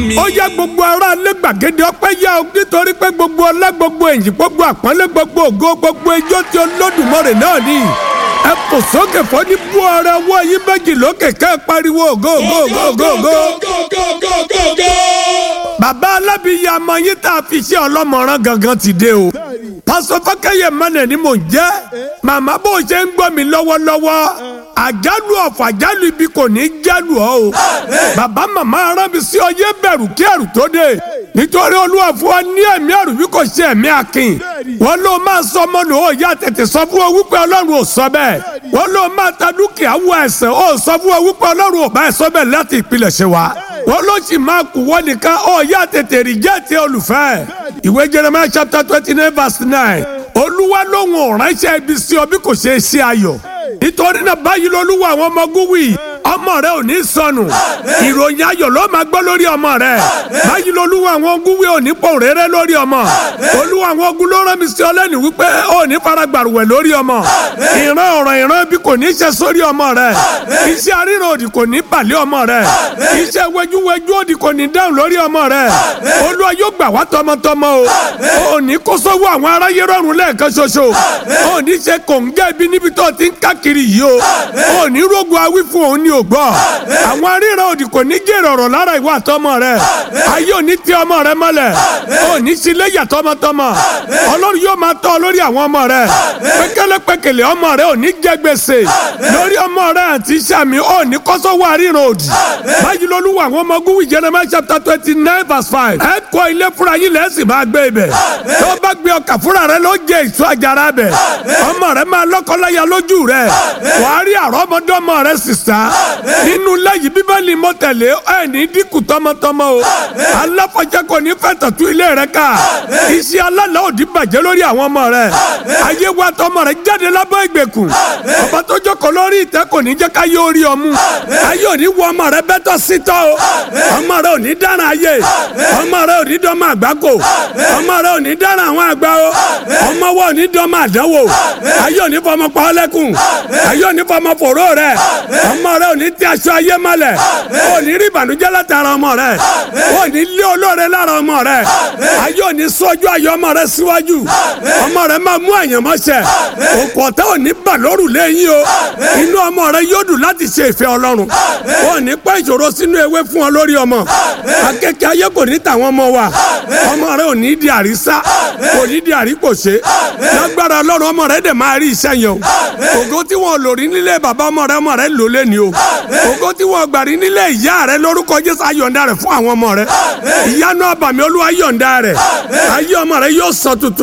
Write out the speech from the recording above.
ó yá gbogbo ará ilé gbàgede ọpẹ́ yá o nítorí pé gbogbo ọlá gbogbo ẹ̀yìn gbogbo àpọ́nlé gbogbo ògo gbogbo ijó tí Olódùmarè náà ní ẹ kò sókè fọ́ ní bú ara ọwọ́ yín méjì lókè ká ẹ pariwo ògo ògo ògo ògo. bàbá alábìyí àmọ́ yín tá a fi ṣe ọlọ́mọràn gangan ti dé o pásọ fákẹ́yẹ mọ́nà ni mò ń jẹ́ màmá bó ṣe ń gbọ́ mi lọ́wọ́lọ́wọ́ àjálù ọ̀fọ̀ àjálù ibi kò ní jálù ọ́ o bàbá màmá rán mi sí ọ yé bẹ̀rù kí ẹ̀rù tó dé nítorí olúwa fún ọ ní ẹ̀mí ẹ̀rù bí kò ṣe ẹ̀mí akin wọn ló máa sọ ọmọ nù ó yá tètè sọ fún ọ wípé ọlọ́run ò sọ bẹ́ẹ̀ wọn ló máa ta dúkìá wọ ẹ̀sẹ̀ ó sọ fún ọ wípé ọlọ́run ò bá ẹ̀ sọ bẹ́ẹ̀ láti ìpilẹ̀ṣẹ̀ wa wọn ló sì máa kú wọn nìkan ó yá tètè rìjẹ́ẹ̀tì olùfẹ́ ìwé Jeremiah chapter twenty nine verse nine olúwa lóhùn ọ̀ránṣẹ́ ibi sí ọ bí kò ṣe é ṣe ayọ̀ nítorí náà báyìí lolúwa àwọn ọmọ gúwì ọmọ rẹ ò ní sọnù ìròyìn ayọ̀ ló máa gbọ́ lórí ọmọ rẹ báyìí lolúwa àwọn gúwì ò ní pọ̀ rẹ́rẹ́ lórí ọmọ olúwa àwọn ogun ló rán mi sí ọ lẹ́nu wípé ò ní faragbàrúwẹ̀ lórí ọmọ ìran ọ̀ràn ìran bí kò ní ṣe sórí ọmọ rẹ iṣẹ́ aríran òdì kò ní pàlẹ́ ọmọ rẹ iṣẹ́ wẹjúwẹjú òdì kò ní dáhùn lórí ọmọ rẹ olúwa yóò gbà wá tọmọtọmọ o ò ní kó sówó àwọn aráyé rọrùn lẹ́ẹ̀kan ṣoṣo ò ní ṣe kòǹgẹ́ ibi níbi tó ti ń káàkiri yìí o ò ní rógun awí fún òun ní ògbọ́ àwọn aríran òdì kò ní jèrè ọ̀rọ̀ lára ìwà àtọmọ rẹ ayé òní tí ọmọ rẹ mọ́lẹ̀ ò ní sílé yà tọmọtọmọ ọlọ́run yóò máa tọ́ lórí àwọn ọmọ rẹ pékélépékélé ọmọ rẹ ò ní jẹ gbèsè lórí ọmọ rẹ àti sàmì ò ní kọ́sọ́wọ́ aríran òdì báyìí lolúwa àwọn ọmọ gúwì Jeremiah chapter twenty nine verse five ẹ kọ́ ilé fúnra yín lẹ́sìn máa gbé ibẹ̀ tó bá gbé ọkà fúnra rẹ ló jẹ èso àjàrà bẹ̀ ọmọ rẹ máa lọ́kọ́láya lójú rẹ wàá rí àrọ́mọdọ́mọ rẹ sísá nínú lẹ́yìn bíbélì mọ́tẹ̀lé ẹ̀ ní dínkù tọmọtọmọ o aláfọ̀jẹ́ kò ní fẹ́ tọ̀tún ilé rẹ ká iṣẹ́ alálà òdì bàjẹ́ lórí àwọn ọmọ rẹ ayé wa tọmọ rẹ jáde lábọ́ ìgbèkùn ọba tó jókòó lórí ìtẹ́ kò ní jẹ́ ká yé orí ọmú ayé òní wọ ọmọ rẹ bẹ́tọ̀ sítọ́ o ọmọ rẹ òní dára ayé ọmọ rẹ òní dọ́mọ àgbákò ọmọ rẹ òní dára àwọn àgbà o ọmọ wa òní dọ́mọ àdánwò ayé òní fọmọ pa ọ́ lẹ́kùn ayé òní fọmọ fòró rẹ ọmọ rẹ òní tí aṣọ ayé mọ́lẹ̀ òní rí ìbànújẹ́ látara ọmọ rẹ òní lé olóore lára ọmọ rẹ ayé òní sọ́jú ayé ọmọ rẹ síwájú ọmọ rẹ máa mú àyànmọ́ṣẹ òkú ọ̀tá òní bà lóru lẹ́yìn o inú ọmọ rẹ yóò dùn láti ṣe ìfẹ́ ọlọ́run òní pẹ́ ìṣòro sínú ewé fún ọ lórí ọmọ akẹ́kẹ́ ayé kò ní tàwọn ọmọ wa ọmọ rẹ ò ní di àrísá kò ní di àríkòṣe lágbára ọlọ́run ọmọ rẹ dẹ̀ máa rí iṣẹ́ yẹn o ògo tí wọn lò rí nílé bàbá ọmọ rẹ ọmọ rẹ lò lé ní o ògo tí wọn gbà rí nílé ìyá rẹ lórúkọ jésù ayọ̀ǹda rẹ fún àwọn ọmọ rẹ ìyanu àbàmì olúwa yọ̀ǹda rẹ ayé ọmọ rẹ yóò sọ tuntun.